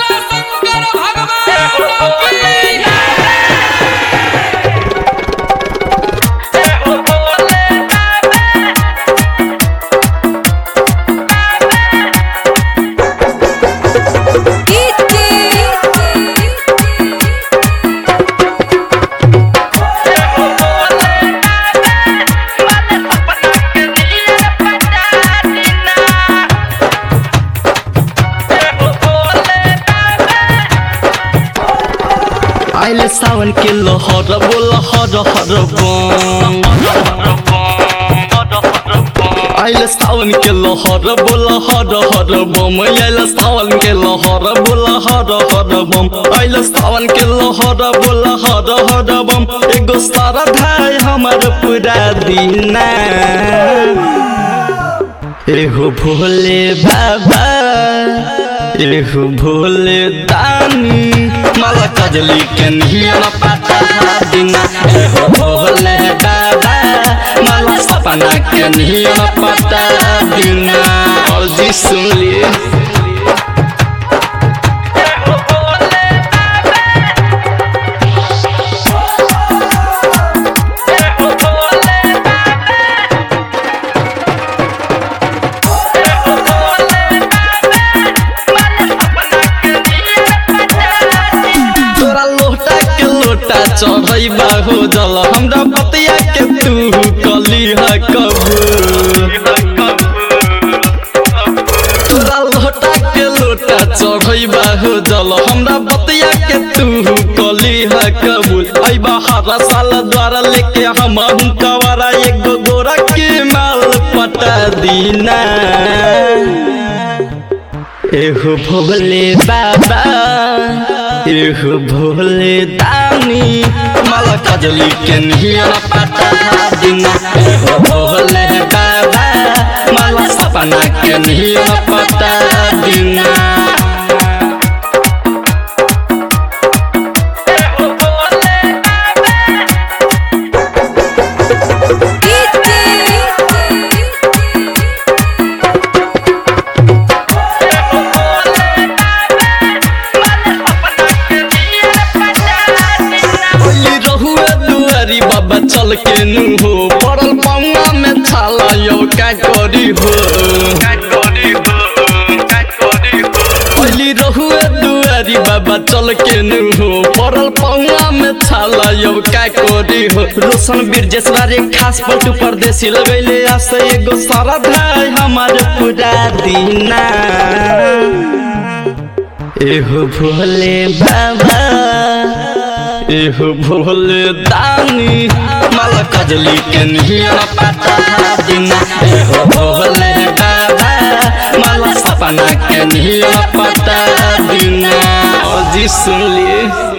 बोला शंकर भगवान की आइले सावन के लहर बोल हर हर बम आइले सावन के लहर बोल हर हर बम आइले सावन के लहर बोल हर हर बम आइले सावन के लहर बोल हर हर बम एगो सारा धाय हमर पूरा दीना एहो भोले बाबा एहो भोले दानी माला कजली के नियन पता दिना एहो भोले बाबा माला सपना के नियन पता दिना और जी सुन लिए तोरा लोटा के लोटा चढ़ई बाहो जल हमरा बतिया के तू कली है कबू तोरा लोटा के लोटा चढ़ई बाहो जल हमरा बतिया के तू कली है कबूल आई हरा साल द्वारा लेके हम कवारा एगो गोरा के माल पटा दीना एहो भोले बाबा एहो भोले दानी माला कजली के नियन पता दिना एहो भोले बाबा माला सपना के नियन पता दिना ओली रहुए दुआरी बाबा चल के नु हो पड़ल पौना में छाला यो का करी हो ओली रहुए दुआरी बाबा चल के नु हो पड़ल पौना में छाला यो का करी हो रोशन बिरजेश्वर रे खास पलटू परदेसी लगैले आसे एगो सारा धाय हमारे पूरा दीना एहो भोले बाबा एहो भोले दानी माला कजली के नियन पता दिना एहो भोले बाबा माला सपना के नियन पता दिना और जी सुन लिए